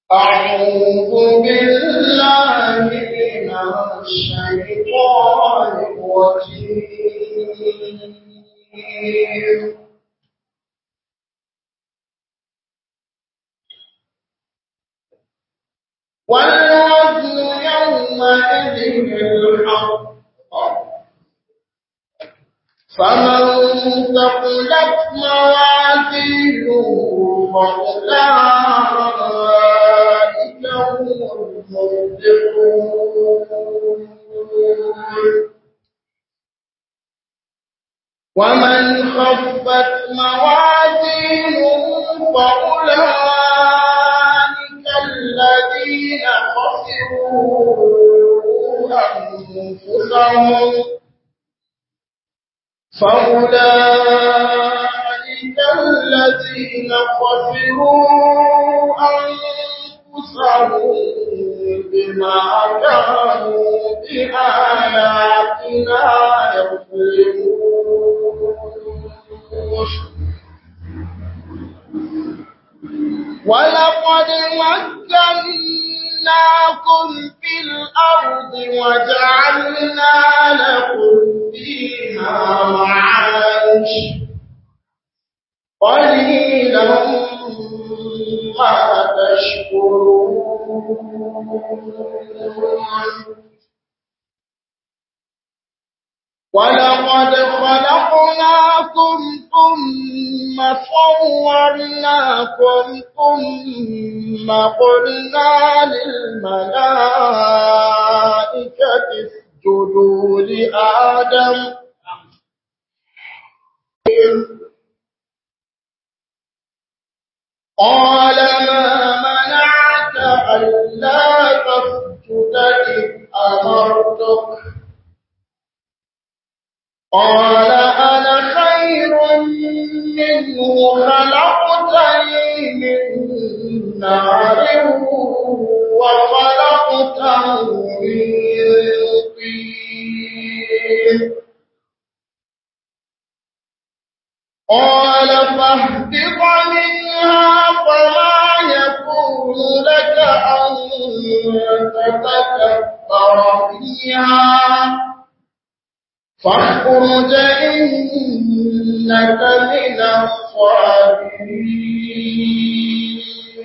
أعوذ بالله من الشيطان الرجيم والوزن يومئذ الحق فمن ثقلت موازينه فأولئك هم المفلحون ومن خفت موازينه فأولئك الذين خسروا أنفسهم فأولئك الذين خسروا أنفسهم بما كانوا بآياتنا يظلمون ولقد مكناكم في الأرض وجعلنا لكم فيها معايش قليلا ما تشكرون ولقد خلقناكم ثم صورناكم ثم قلنا للملائكة اسجدوا لآدم قال ما منعك ألا تسجد إذ أمرتك قال أنا خير منه خلقتني من نار وخلقته من طين قال فاهبط منها فما يكون لك أن تتكبر فيها فاخرج إنك من الصابرين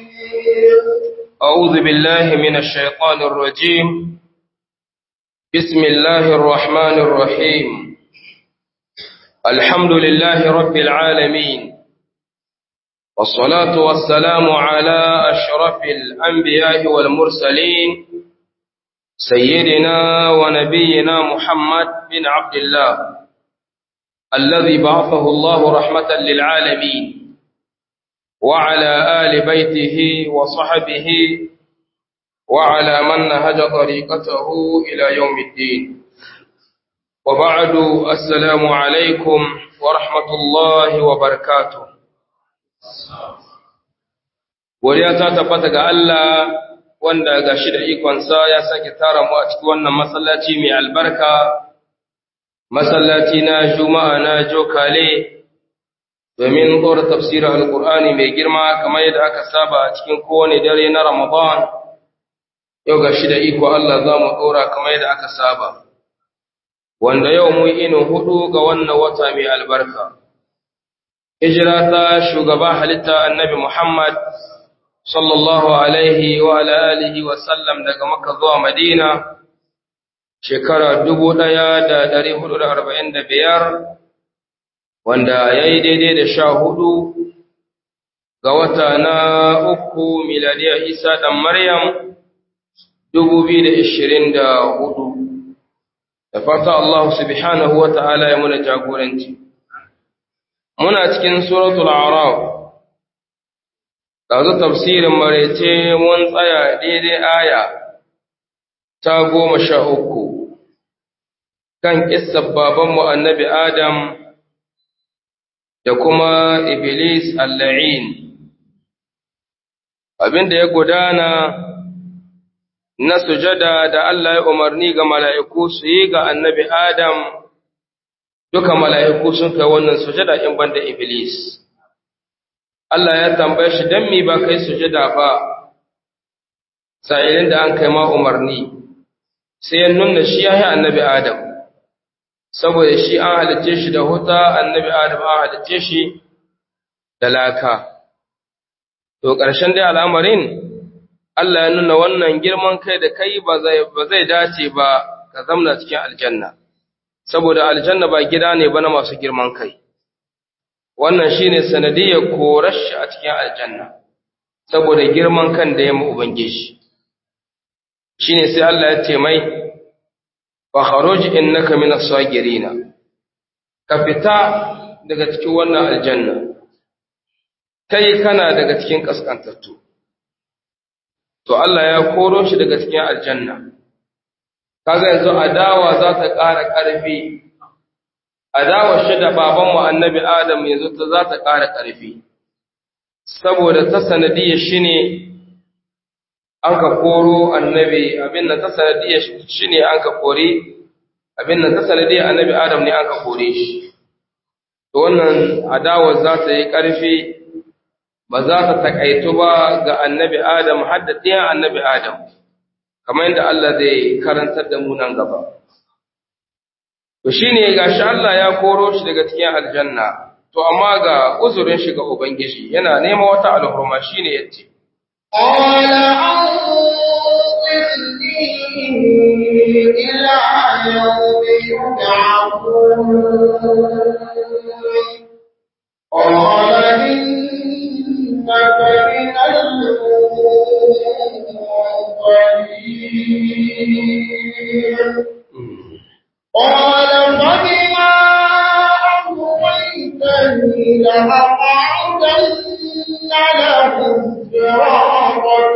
أعوذ بالله من الشيطان الرجيم بسم الله الرحمن الرحيم الحمد لله رب العالمين والصلاة والسلام على أشرف الأنبياء والمرسلين سيدنا ونبينا محمد بن عبد الله الذي بعثه الله رحمة للعالمين وعلى آل بيته وصحبه وعلى من نهج طريقته إلى يوم الدين وبعد السلام عليكم ورحمة الله وبركاته Godiya ta tabbata ga Allah wanda ga shi da ikonsa ya sake tara mu a cikin wannan masallaci mai albarka, masallaci na Juma'a na Jokale, domin ɗora tafsirin Alƙur'ani mai girma kamar yadda aka saba a cikin kowane dare na Ramadan, yau ga shi da iko Allah za mu ɗora kamar yadda aka saba, wanda yau mu inu hudu ga wannan wata mai albarka. Hijira ta shugaba halitta annabi Muhammad sallallahu alaihi wa ala alihi wa sallam daga Makka zuwa Madina shekara 1445 wanda yayi daidai da sha hudu ga wata na uku miladiya Isa dan Maryam 2024 da fata Allah subhanahu wa ta'ala ya muna jagoranci muna cikin suratul a'raf ɗazu tafsirin maraice mun tsaya daidai aya ta goma sha uku kan ƙissar babanmu annabi Adam da kuma Iblis alla'in. Abinda ya gudana na sujada da Allah ya umarni ga mala'iku su yi ga annabi Adam, duka mala'iku sun kai wannan sujada in banda Iblis. Allah ya tambaye shi don mi ba kai sujada ba, sa'ilin da an kai ma umarni sai ya nuna shi ya yi annabi Adam saboda shi an halice shi da huta annabi Adam an halice shi da laka to ƙarshen dai al'amarin Allah ya nuna wannan girman kai da kai ba zai dace ba ka zamna cikin aljanna saboda aljanna ba gida ne ba na masu girman kai wannan shine sanadiyar korar shi a cikin aljanna saboda girman kan da ya mu ubangiji shine sai Allah ya ce mai wa kharuj innaka min as-sagirina ka fita daga cikin wannan aljanna kai kana daga cikin kaskantattu to Allah ya koro shi daga cikin aljanna kaga yanzu adawa za ta ƙara ƙarfi adawa shi da babanmu annabi Adam yanzu ta za ta ƙara ƙarfi saboda ta sanadiyar shi ne an ka koro annabi abin nan ta sanadiyar shi ne an ka kore abin nan ta sanadiyar annabi Adam ne an ka kore shi to wannan adawar za ta yi ƙarfi ba za ta taƙaitu ba ga annabi Adam har da ɗiyan annabi Adam kamar yadda Allah zai karantar da mu nan gaba to shine gashi Allah ya koro shi daga cikin aljanna to amma ga uzurin shi ga ubangiji yana nema wata alhurma shine yace قال أنظرني إلى يوم يبعثون قال إنك من المنظرين قال فبما أغويتني لأقعدن لهم صراطك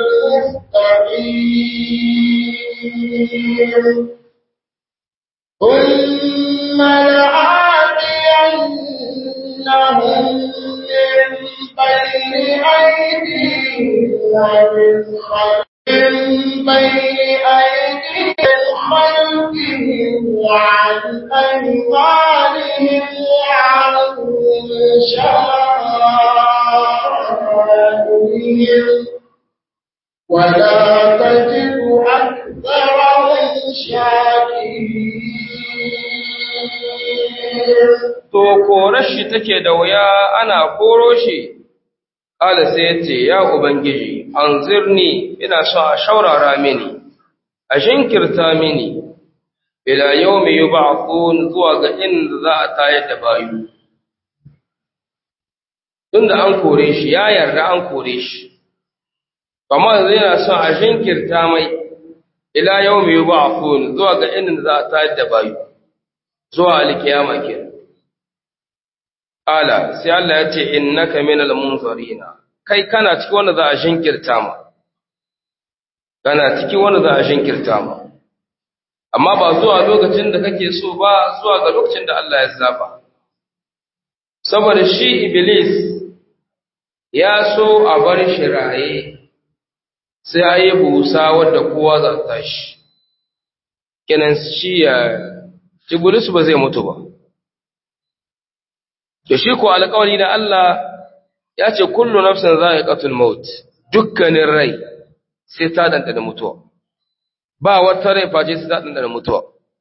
المستقيم ثم لآتينهم من بين أيديهم ومن خلفهم من بين أيديهم خلفهم وعن أيمانهم وعن شمائلهم ولا تجد أكثرهم شاكرين to korar shi take da wuya ana koro shi ƙala sai ya ce ya ubangiji anzirni ina so a shaurara mini a shinkirta mini ila yawmi yub'athun zuwa ga inda za a tayar da bayu tunda an kore shi ya yarda an kore shi amma yanzu yana son a shinkirta mai ila yawmi yub'athun zuwa ga inda za a tayar da bayu zuwa alkiyama kenan Ala, sai Allah ya ce, Innaka minal munzarina, kai kana ciki wanda za a shinkirta ma, kana ciki wanda za a shinkirta ma, amma ba zuwa lokacin da kake so ba zuwa ga lokacin da Allah ya zaba. Saboda shi Iblis ya so a bar shi raye, sai a yi busa wadda kowa za ta tashi, kenan shi ya, Iblis ba zai mutu ba. To shi ko alƙawari da Allah ya ce kullu nafsin za'iqatul maut dukkanin rai sai ta dandana mutuwa ba wata rai face sai ta dandana mutuwa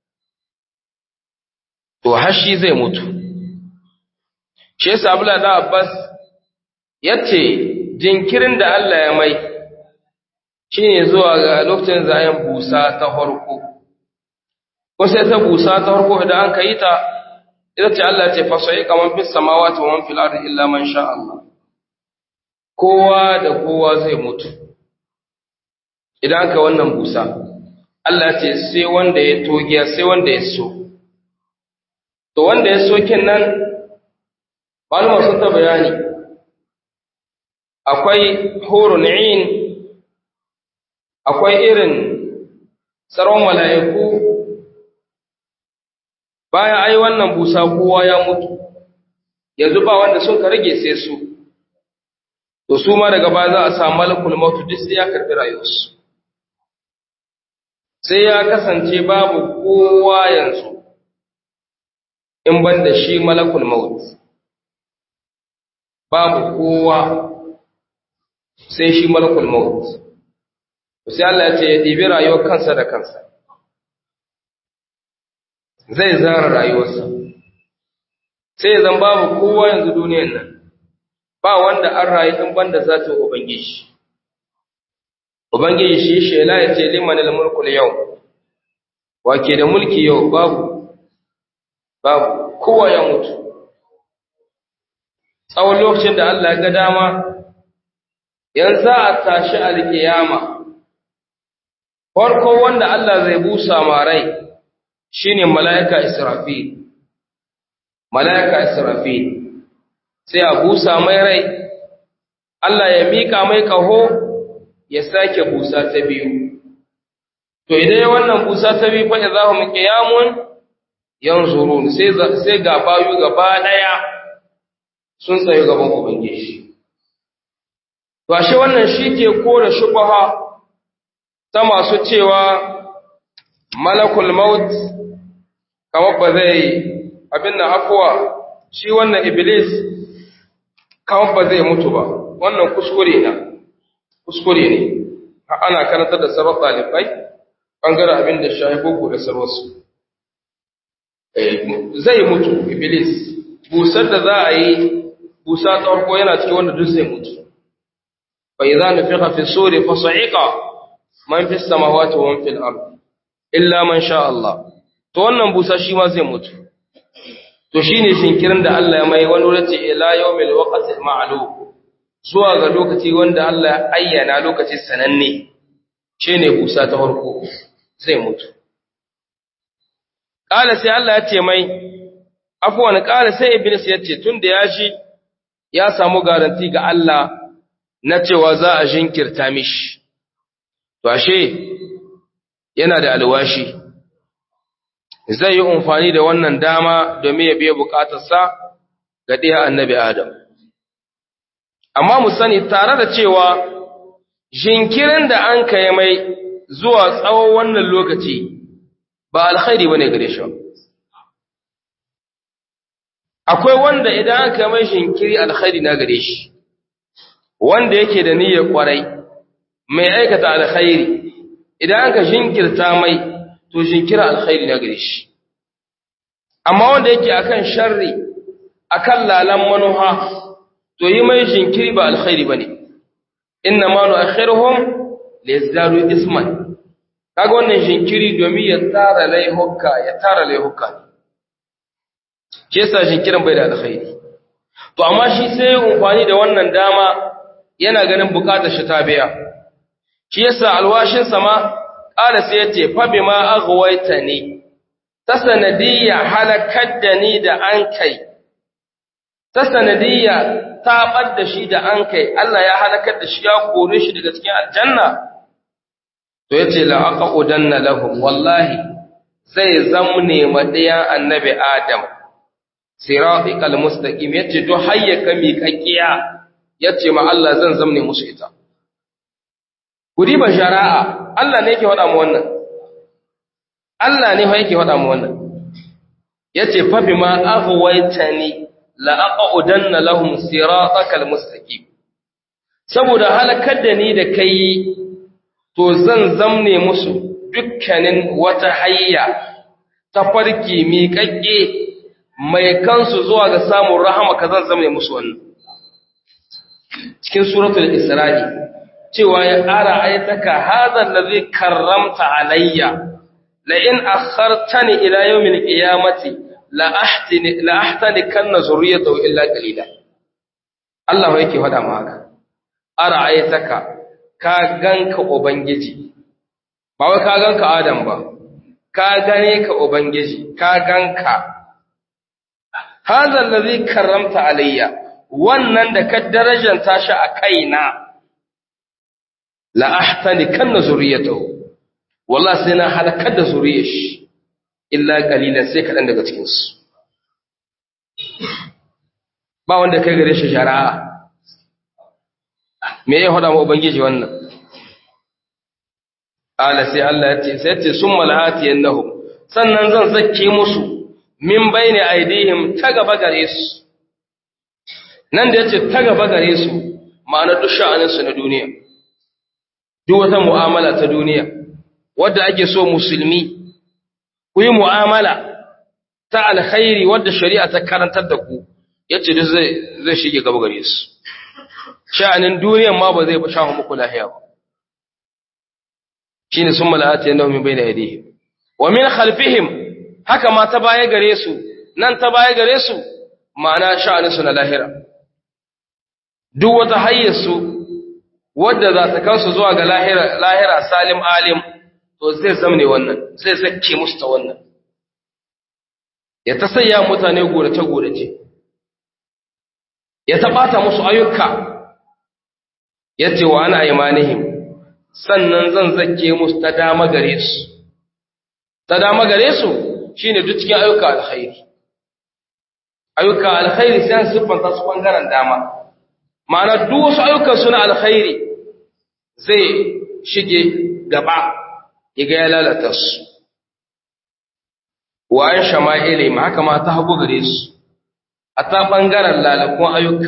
to har shi zai mutu shi yasa Abdullah da Abbas yace jinkirin da Allah ya mai shine zuwa ga lokacin zayen busa ta farko ko sai ta busa ta farko idan an kai ta ita ce Allah ce fasai kaman fis samawati wa man fil ardi illa man sha Allah kowa da kowa zai mutu idan ka wannan busa Allah ce sai wanda ya togiya sai wanda ya so to wanda ya so kin nan malama sun ta bayani akwai hurun in akwai irin tsaron mala'iku bayan ai wannan busa kowa ya mutu yanzu ba wanda sun ka rage sai su to su ma daga baya za a samu malakul mautu duk sai ya karbi rayuwarsu sai ya kasance babu kowa yanzu in ban da shi malakul maut babu kowa sai shi malakul maut sai Allah ya ce ya ɗibi rayuwar kansa da kansa zai zara rayuwarsa sai zan babu kowa yanzu duniyan nan ba wanda an rayu in banda zata ubangiji ubangiji shi shela ya ce liman al-mulku yau wake da mulki yau babu babu kowa ya mutu tsawon lokacin da Allah ya ga dama yanzu a tashi alkiyama farko wanda Allah zai busa ma rai shine mala'ika Israfil mala'ika Israfil sai a busa mai rai Allah ya mika mai kaho ya sake busa ta biyu to idan ya wannan busa ta biyu fa idahum qiyamun yanzurun sai sai ga bayu gaba daya sun tsaye gaban ubangiji to ashe wannan shike kore shubha ta masu cewa malakul maut kamar ba zai abin nan afuwa shi wannan iblis kamar ba zai mutu ba wannan kuskure na kuskure ne ana karantar da sabon ɗalibai ɓangaren abin da shahi boko da sarwarsu zai mutu iblis busar da za a yi busa ta farko yana cikin wanda duk zai mutu bai za nufi hafi sore fasa'iƙa man fi samawati wa man fil ard illa man sha Allah to wannan busa shi ma zai mutu to shine shinkirin da Allah ya mai wani wurin ce ila yawmil waqti ma'lum zuwa ga lokaci wanda Allah ya ayyana lokaci sananne shine busa ta farko zai mutu kala sai Allah ya ce mai afwan kala sai iblis ya ce tunda ya shi ya samu garanti ga Allah na cewa za a jinkirta mishi to ashe yana da alwashi zai yi amfani da wannan dama domin ya biya bukatarsa ga ɗaya annabi Adam. Amma mu sani tare da cewa jinkirin da an kai mai zuwa tsawon wannan lokaci ba alkhairi ba ne gare shi. Akwai wanda idan an kai mai jinkiri alkhairi na gare shi, wanda yake da niyyar kwarai, mai aikata alkhairi, idan aka jinkirta mai to jinkira alkhairi na gare shi amma wanda yake akan sharri akan lalan manuha to yi mai jinkiri ba alkhairi bane inna ma nu'akhiruhum liyazdadu isman kaga wannan jinkiri domin ya tara laihuka ya tara laihuka ke yasa jinkirin bai da alkhairi to amma shi sai ya amfani da wannan dama yana ganin bukatar shi ta biya shi yasa alwashin sama ƙala sai ya ce, Fabi ma agwaita ne, ta sanadiyya halakar da ni da an kai, ta sanadiyya taɓar da shi da an kai, Allah ya halakar da shi ya kore shi daga cikin aljanna. To ya ce, la'aƙa udanna lahum, wallahi, zai zamne maɗayan annabi Adam, siraɗi kalmustaƙim, ya ce, to hayyaka miƙaƙƙiya, ya ce ma Allah zan zamne musu ita. Kudi ba shara'a, Allah ne yake faɗa mu wannan. Allah ne fa yake faɗa mu wannan. Yace fa bima aghwaytani la aqudanna lahum siratakal mustaqim. Saboda halakar da ni da kai to zan zamne musu dukkanin wata hayya ta farki miƙaƙƙe mai kansu zuwa ga samun rahama ka zan zamne musu wannan. Cikin suratul Isra'i cewa ya ƙara aitaka hazan da zai karramta alayya la in akhartani ila yawmil qiyamati la ahtini la ahtani kanna zurriyatahu illa qalila Allah yake faɗa ma haka ara aitaka ka ganka ubangiji ba wai ka ganka Adam ba ka gane ka ubangiji ka ganka hazan da zai karramta alayya wannan da ka darajanta shi a kaina la ahtani kanna zuriyatahu wallahi sai na halakar da zuriyar shi illa qalilan sai kadan daga cikin su ba wanda kai gare shi shari'a me ya hada mu ubangiji wannan ala sai Allah ya ce sai ce summa lahati yannahu sannan zan zakke musu min bayni aidihim ta gaba gare su nan da yace ta gaba gare su ma'ana duk sha'anin su na duniya duk wata mu'amala ta duniya wadda ake so musulmi ku yi mu'amala ta alkhairi wadda shari'a ta karantar da ku yace duk zai zai shige gaba gare su sha'anin duniyan ma ba zai ba shahu muku lahiya ba shine summa la'ati yanahum min bayna yadayhim wa min khalfihim haka ma ta baya gare su nan ta baya gare su ma'ana sha'anin su na lahira duk wata hayyar su wadda za ta kansu zuwa ga lahira lahira salim alim to zai zamne wannan zai zakke musu ta wannan ya ta sayya mutane gorace gorace ya ta bata musu ayyuka yace wa ana imanihim sannan zan zakke musu ta dama gare su ta dama gare su shine duk cikin ayyuka alkhairi ayyuka alkhairi sai an siffanta su bangaren dama ma'ana duk wasu ayyukan suna alkhairi zai shige gaba ya ga ya lalata su wa an shama'ili ma haka ma ta hagu gare su a ta bangaren lalakun ayyuka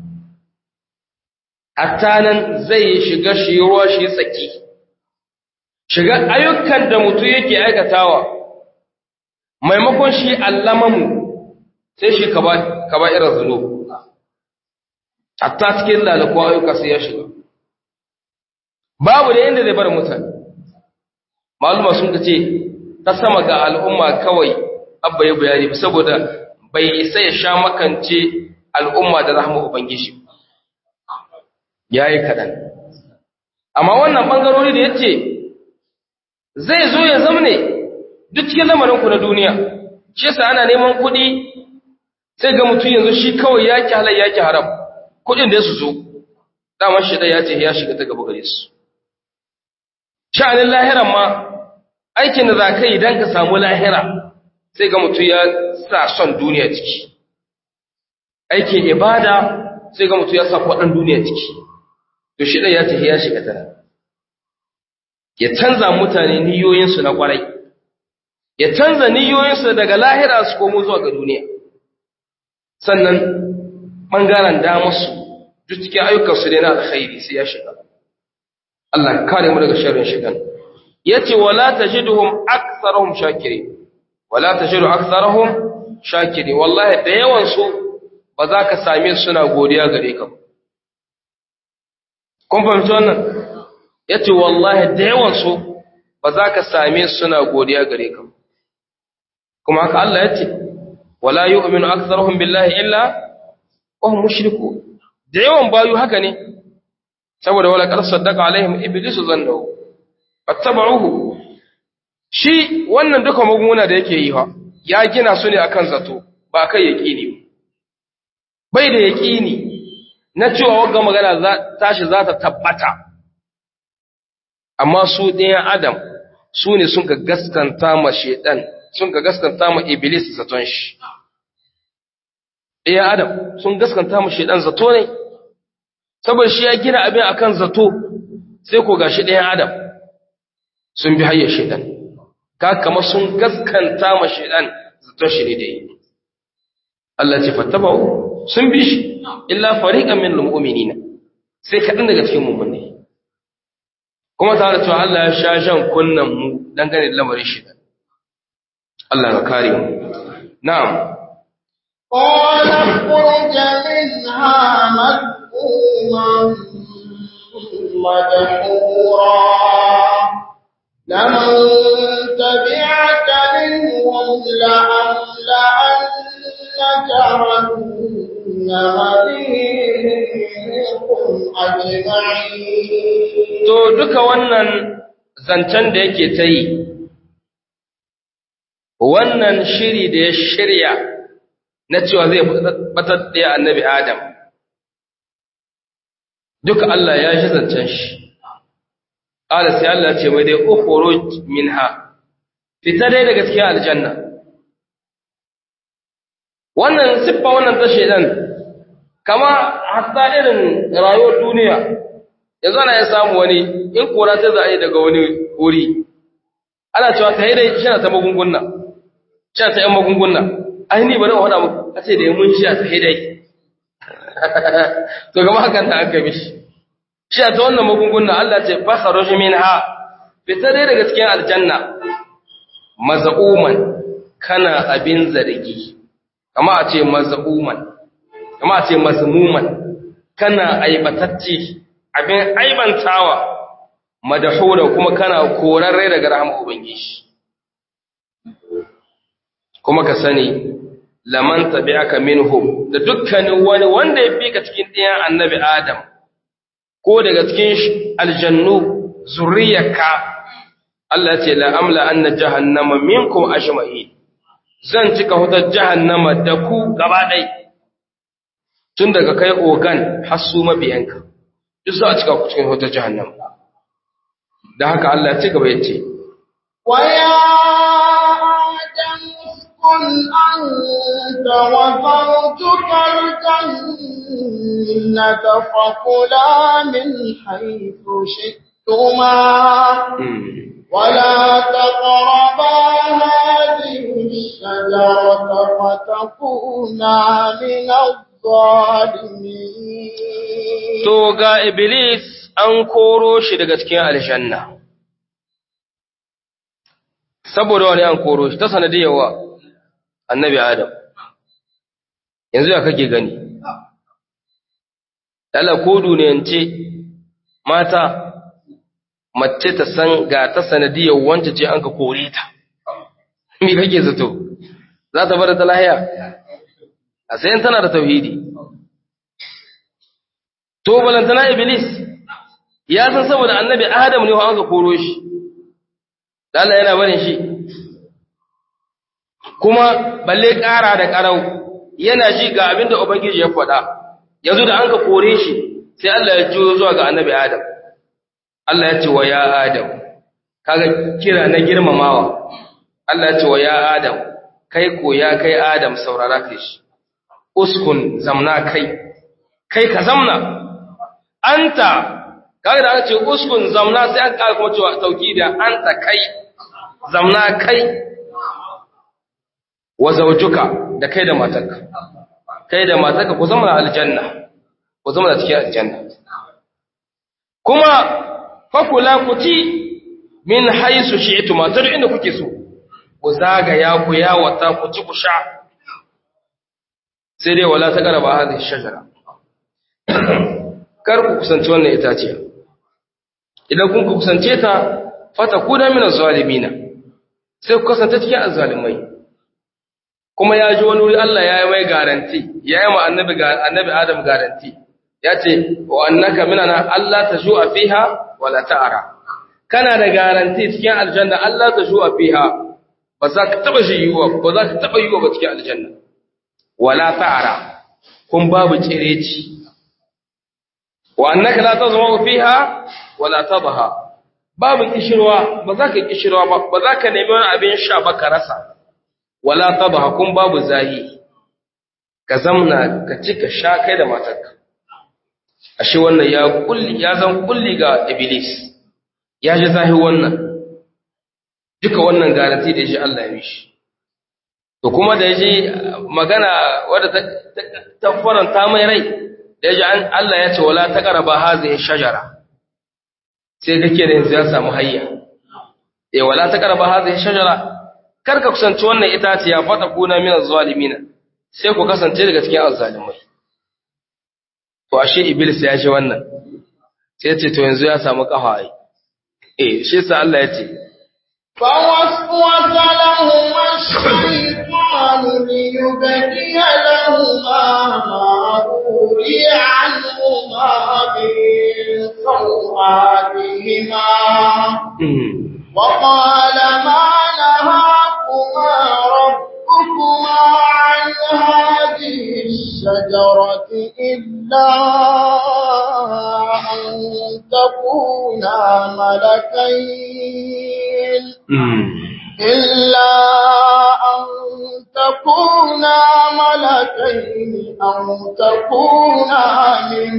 hatta nan zai shiga shi ruwa shi tsaki shiga ayyukan da mutum yake aikatawa maimakon shi allamamu sai shi ka ba irin zuno hatta cikin lalako ayyuka sai ya shiga babu da inda zai bar mutane maluma sun ce ta sama ga al'umma kawai abba ya bayani saboda bai isa ya sha makance al'umma da rahama ubangiji ya yi kaɗan amma wannan ɓangarori da ya ce zai zo ya zamne duk cikin lamarinku na duniya shi yasa ana neman kuɗi sai ga mutum yanzu shi kawai ya ki halar ya ki haram kuɗin da su zo daman shi ya ce ya shiga ta gaba gare su sha'anin lahiran ma aikin da za ka yi don ka samu lahira sai ga mutum ya sa son duniya ciki aikin ibada sai ga mutum ya sa kwaɗan duniya ciki to shi ya ce ya shiga tana ya canza mutane niyoyinsu na kwarai ya canza niyoyinsu daga lahira su komo zuwa ga duniya sannan ɓangaren damarsu duk cikin ayyukansu ne na alkhairi sai ya shiga Allah kare mu daga sharrin shigan yace wala tajiduhum aktharuhum shakiri wala tajidu aktharuhum shakiri wallahi da yawan su ba za ka same su suna godiya gare ka kun fahimci wannan yace wallahi da yawan su ba za ka same su suna godiya gare ka kuma haka Allah yace wala yu'minu aktharuhum billahi illa wa hum mushrikun da yawan bayu haka ne saboda wala qad saddaqa alaihim iblisu zannahu fattaba'uhu shi wannan duka magunguna da yake yi ha ya gina su ne akan zato ba kai yaqini bai da yaqini na cewa wagga magana za tashi za ta tabbata amma su ɗayan adam su ne sun ka gaskanta ma shedan sun ka gaskanta ma iblis zaton shi ɗayan adam sun gaskanta ma shedan zato ne saboda shi ya gina abin akan zato sai ko gashi ɗayan adam sun bi hayyar shedan ka kama sun gaskanta ma shedan zaton shi ne da yi Allah ce fattaba'u sun bi shi illa fariqan min al-mu'minina sai kaɗan daga cikin mu'minai kuma tare da cewa Allah ya sha jan kunnan mu dangane da lamarin shedan Allah ka kare mu na'am قال اخرج منها مذءوما مدحورا لمن تبعك منهم لأملأن جهنم منكم أجمعين to duka wannan zancen da yake ta yi wannan shiri da ya shirya na cewa zai batar da annabi Adam duka Allah ya shi zancen shi ƙala sai Allah ce mai dai ukhruj minha fita dai daga cikin aljanna wannan siffa wannan ta shedan kama hatta irin rayuwar duniya yanzu ana ya samu wani in kora ta za a yi daga wani wuri ana cewa ta yi dai shi ta magunguna shi ta yan magunguna ai ni bari wani abu a ce da ya mun shi ta yi dai to gama hakan ta aka mishi shi ta wannan magunguna Allah ce fakharuj minha fita dai daga cikin aljanna mazauman kana abin zargi kama a ce mazauman kama a ce mazmuman kana aibatacci abin aibantawa madahura kuma kana korarre daga rahama ubangiji kuma ka sani laman tabi'aka minhum da dukkanin wani wanda ya fi ka cikin ɗiyan annabi adam ko daga cikin aljannu zuriyarka Allah ce la amla anna jahannama minkum ajma'in zan cika hutar jahannama da ku gaba ɗai tun daga kai ogan har su mabiyanka duk za a cika ku cikin hutar jahannama da haka Allah ci gaba ya ce ويا آدم اسكن أنت وزوجك الجنة فكلا من حيث شئتما ولا تقربا هذه الشجرة فتكونا من الظالمين to ga iblis an koro shi daga cikin aljanna saboda wani an koro shi ta sanadiyawa annabi adam yanzu ya kake gani dala ko duniyance mata mace ta san ga ta sanadiyar wance ce an ka kore ta me kake zato za ta bar ta lahiya a sayan tana da tauhidi to balantana iblis ya san saboda annabi adam ne an ka koro shi Allah yana barin shi kuma balle ƙara da ƙarau yana ji ga abin da ubangiji ya faɗa yanzu da an ka kore shi sai Allah ya juyo zuwa ga annabi adam Allah ya ce wa ya adam kaga kira na girmamawa Allah ya ce wa ya adam kai ko ya kai adam saurara kai shi uskun zamna kai kai ka zamna anta kaga da aka ce uskun zamna sai an kara kuma cewa sauki da anta kai zamna kai wa zawjuka da kai da matarka kai da matarka ku zama aljanna ku zama cikin aljanna kuma fakula ku ci min haisu shi'tu matar inda kuke so ku zagaya ku yawata ku ci ku sha sai dai wala ta garaba hadhihi shajara kar ku kusanci wannan itaciya idan kun ku kusance ta fata kuna min zalimina sai ku kasance cikin azzalimai kuma ya ji wani wuri Allah ya yi mai garanti ya yi ma annabi annabi Adam garanti ya ce wa annaka minana Allah ta shu'a fiha wala ta'ara kana da garanti cikin aljanna Allah ta shu'a fiha ba za ka taba shi yiwa ba za ka taba yiwa ba cikin aljanna wala ta'ara kun babu cireci wa annaka la tazma fiha wala tadha babu kishirwa ba za ka kishirwa ba ba za ka nemi wani abin sha ba ka rasa wala tadha kun babu zahi ka zamna ka ci ka sha kai da matarka ashe wannan ya kulli ya zan kulli ga iblis ya ji zahi wannan duka wannan garanti da shi Allah ya mishi to kuma da yaji magana wadda ta faranta mai rai da yaji Allah ya ce wala taqraba hazihi shajara sai kake da yanzu ya samu hayya eh wala taqraba hazihi shajara karka kusanci wannan itaciya fata kuna min azzalimina sai ku kasance daga cikin azzalimai to ashe iblis ya ce wannan sai ya ce to yanzu ya samu kafa ai eh shi yasa Allah ya ce فوسوس لهما الشيطان ليبدي لهما ما أوري عنهما من سوآتهما وقال ما نهاكما ربكما عن هذه الشجرة إلا أن تكونا ملكين إلا أن تكونا ملكين أو تكونا من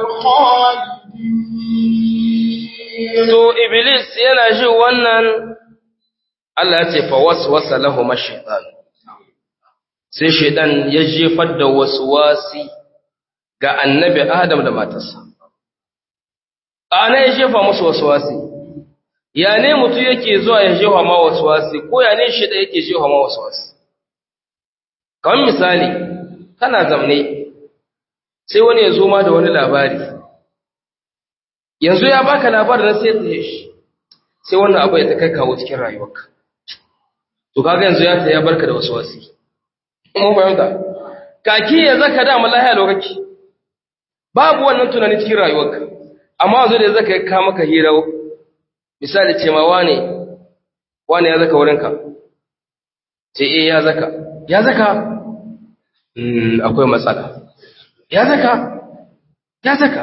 الخالدين to iblis yana ji wannan Allah ya ce fa waswasa lahum ash-shaytan sai shaytan ya jefar da waswasi ga annabi Adam da matarsa ana ya jefa musu waswasi ya ne mutum yake zuwa ya jefa ma waswasi ko ya ne shi da yake jefa ma waswasi kamar misali kana zamne sai wani ya zo ma da wani labari yanzu ya baka labarin sai ta shi sai wannan abu ya ta kai kawo cikin rayuwarka to kaga yanzu ya ta ya barka da waswasi mun fahimta kaki ya zaka da malaha lokaci babu wannan tunani cikin rayuwarka amma yanzu da zaka ka maka hira misali ce ma wane wane ya zaka wurinka ce eh ya zaka ya zaka mm akwai matsala ya zaka ya zaka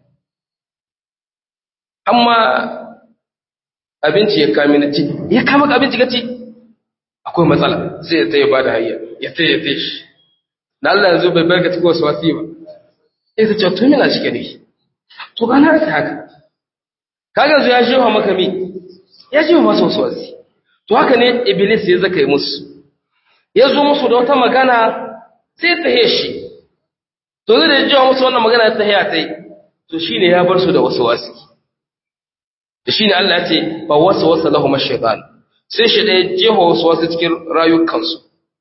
amma abinci ya kame na ci ya kama abinci ka ci akwai matsala sai ya tsaye ba da hayya ya tsaye ya tsaye shi da Allah yanzu bai barka cikin wasu wasi ba sai ta ce to mina cike ne to ba na rasa haka kaga yanzu ya shewa maka mi ya shewa masa wasu wasi to haka ne iblis ya zaka yi musu ya zo musu da wata magana sai ta shi to zai da ya jewa musu wannan magana ta haya ta yi to shine ya bar su da wasu wasi da shine Allah ya ce fa wasa wasa lahum ash-shaytan sai shi da jeho wasu wasu cikin rayukansu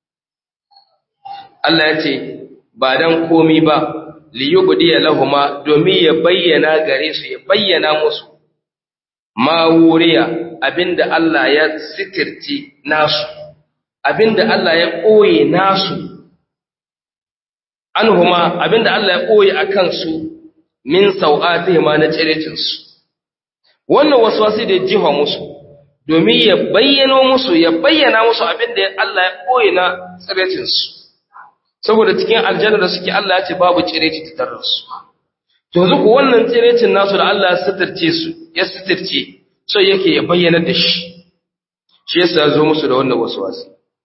Allah ya ce ba dan komi ba li yubdiya lahuma domin ya bayyana gare su ya bayyana musu ma wuriya abinda Allah ya sitirce nasu abinda Allah ya koye nasu anhuma abinda Allah ya koye akan su min sau'atihima na cirecinsu wannan waswasi da jiha musu domin ya bayyano musu ya bayyana musu abin da Allah ya koyi na tsirecinsu saboda cikin aljanna da suke Allah ya ce babu tsireci ta tarar su to yanzu ku wannan tsirecin nasu da Allah ya sitirce su ya sitirce so yake ya bayyana da shi shi yasa ya zo musu da wannan waswasi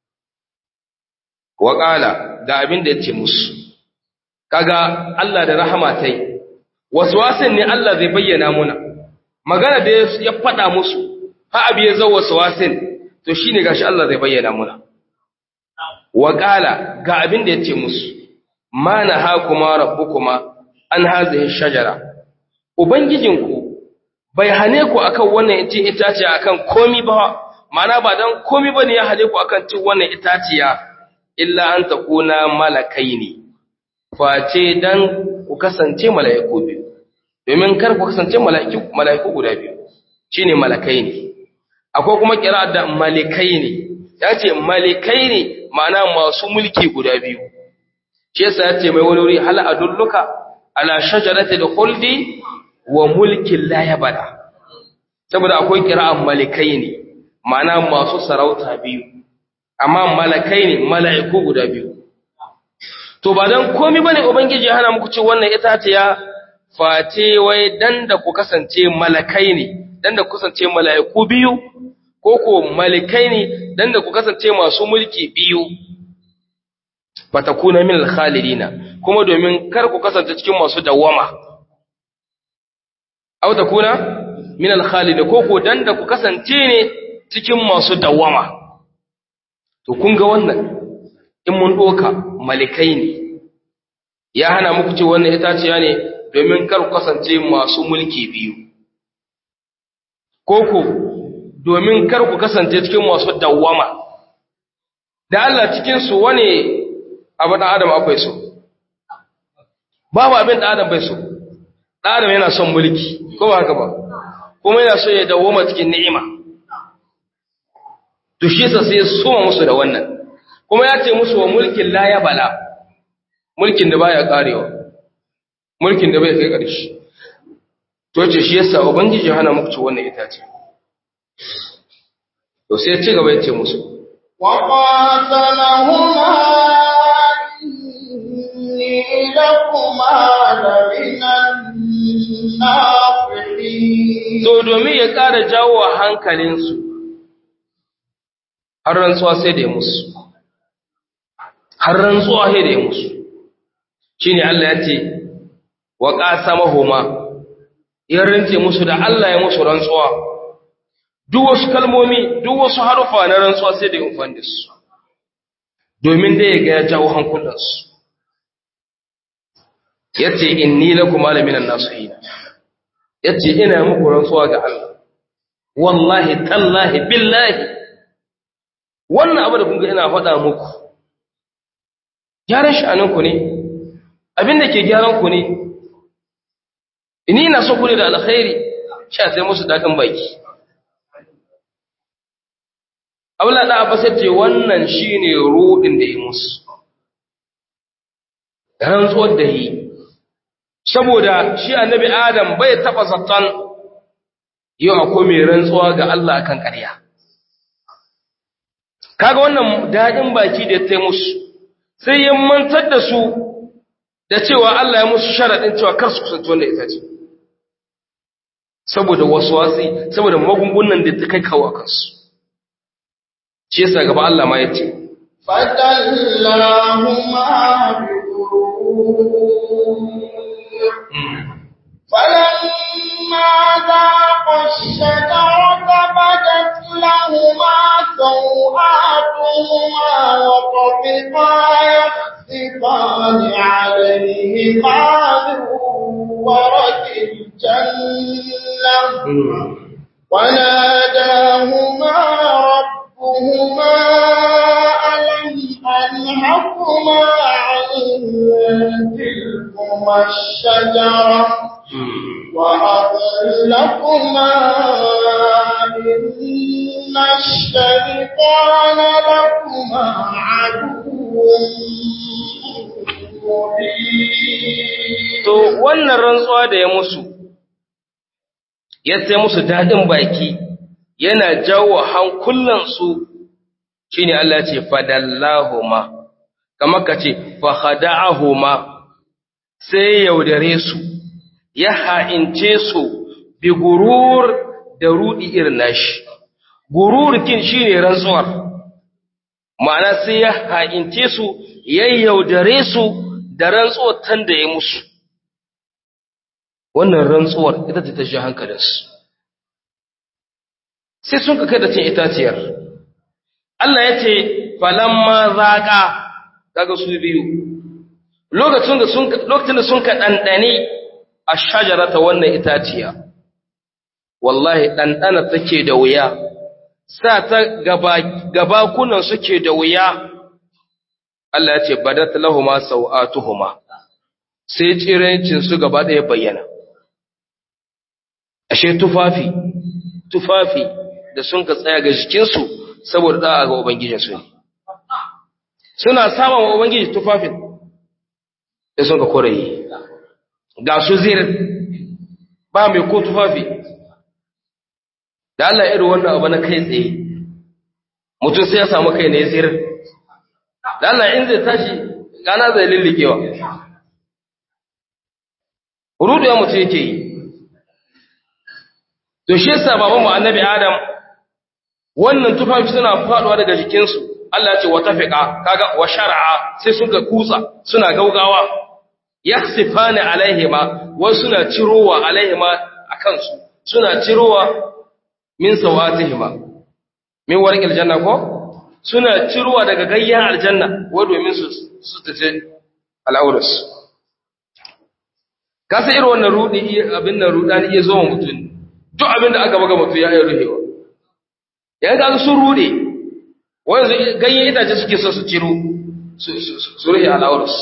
wa qala ga abin da yace musu kaga Allah da rahama tai waswasin ne Allah zai bayyana muna magana da ya faɗa musu ha abi ya zo waswasin to shine gashi Allah zai bayyana muna wa qala ga abin da yace musu ma nahakuma rabbukuma an hazihi shajara ubangijinku bai hane ku akan wannan itaciya akan komi ba mana ba dan komi bane ya hane ku akan cin wannan itaciya illa an takuna malakaini face dan ku kasance mala'iku biyu domin kar ku kasance mala'iku mala'iku guda biyu shine malakai ne akwai kuma kira da malikai ne yace malikai ne ma'ana masu mulki guda biyu shi yasa yace mai wani wuri hal adulluka ala shajarati khuldi wa mulkin la yabada saboda akwai kira'an malikai ne ma'ana masu sarauta biyu amma malakai ne mala'iku guda biyu to ba dan komai bane ubangiji ya hana muku ci wannan itaciya face wai dan da ku kasance malakai ne dan da ku kasance mala'iku biyu ko ko malikai ne dan da ku kasance masu mulki biyu fatakuna min al-khalidina kuma domin kar ku kasance cikin masu dawama aw takuna min al-khalid ko ko dan da ku kasance ne cikin masu dawama to kun ga wannan in mun doka malikai ne ya hana muku ce wannan itaciya ne domin kar ku kasance masu mulki biyu ko ko domin kar ku kasance cikin masu dawama da Allah cikin su wane abu da Adam akwai so babu abin da Adam bai so da Adam yana son mulki ko ba haka ba kuma yana so ya dawoma cikin ni'ima to shi sa sai soma musu da wannan kuma ya ce musu wa mulkin la ya bala mulkin da baya karewa mulkin da bai kai ƙarshe to ce shi yasa ubangiji hana muku ci wannan itace to sai ya ci gaba ya ce musu وقاتلهما إني لكما لمن الناصحين to domin ya ƙara jawo wa hankalinsu har rantsuwa sai da ya musu har rantsuwa sai da ya musu shine Allah ya ce wa qasamahuma ya rance musu da Allah ya musu rantsuwa duk wasu kalmomi duk wasu harufa na rantsuwa sai da yin da su domin da ya ga ya jawo hankulansu yace inni lakum malaminan nasihin yace ina muku rantsuwa ga Allah wallahi tallahi billahi wannan abu da kun ga ina faɗa muku gyaran sha'aninku ne abin da ke gyaran ku ne ini ina so ku ne da alkhairi sha sai musu daɗin baki abula da abbas ce wannan shine ruɗin da yi musu rantsuwar da yi saboda shi annabi adam bai taɓa zaton yau akwai mai rantsuwa ga Allah akan ƙarya kaga wannan daɗin baki da ta musu sai ya mantar da su da cewa Allah ya musu sharaɗin cewa kar su kusanci wanda ita ce saboda wasu wasi saboda magungunan da ta kai kawo kansu shi yasa gaba Allah ma ya ce فدلاهما بغرور فلما ذاقا الشجرة بدت لهما سوآتهما وطفقا يخصفان عليهما من ورق الجنة وناداهما ربهما ألم أنهكما عن تلكما الشجرة وأقل لكما إن الشيطان لكما عدو to wannan rantsuwa da ya musu ya sai musu daɗin baki yana jawo hankulansu shi ne Allah ce fadallahuma kamar ka ce fahada'ahuma sai yaudare su ya ha'ince su bi gurur da rudi irin nashi gurur kin shi ne rantsuwar ma'ana sai ya ha'ince su ya yaudare su da rantsuwar tan da ya musu wannan rantsuwar ita ce ta shi hankalinsu sai sun ka kai da cin itaciyar Allah ya ce falamma zaƙa kaga su biyu lokacin da sun lokacin da sun ka dandane a shajarata wannan itaciya wallahi dandana take da wuya sa ta gaba gabakunan suke da wuya Allah ya ce badat lahumu sawatuhuma sai tsirancin su gaba ɗaya bayyana ashe tufafi tufafi da sun ka tsaya ga jikinsu saboda da'a ga ubangijinsu ne suna samun wa ubangiji tufafin da sun ka koraye ga su zir ba mai ko tufafi da Allah irin wannan abu na kai tsaye mutum sai ya samu kai ne zir da Allah in zai tashi gana zai lillikewa rudu ya mutum yake yi to shi yasa babanmu annabi adam wannan tufafi suna faduwa daga jikinsu Allah ce wa tafiqa kaga wa shar'a sai suka kutsa suna gaugawa yakhsifani alaihima wa suna cirowa alaihima akan su suna cirowa min sawatihima min warqil janna ko suna cirowa daga gayyan aljanna wa domin su su tace al'aurus kasa irin wannan rudi abin nan rudani iya zo mutum duk abin da aka baga mutum ya yi ruhewa yayin ga sun rude wanda ganyen itace suke so su ciro su rufe al'aurus